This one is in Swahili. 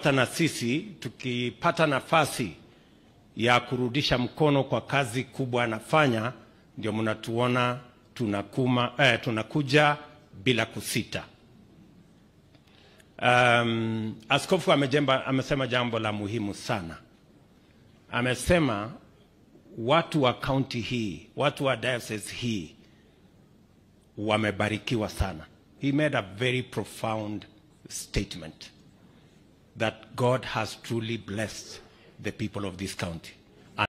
hata na sisi tukipata nafasi ya kurudisha mkono kwa kazi kubwa anafanya, ndio mnatuona tunakuma, eh, tunakuja bila kusita. Um, askofu amejemba, amesema jambo la muhimu sana. Amesema watu wa kaunti hii, watu wa diocese hii wamebarikiwa sana. He made a very profound statement that God has truly blessed the people of this county.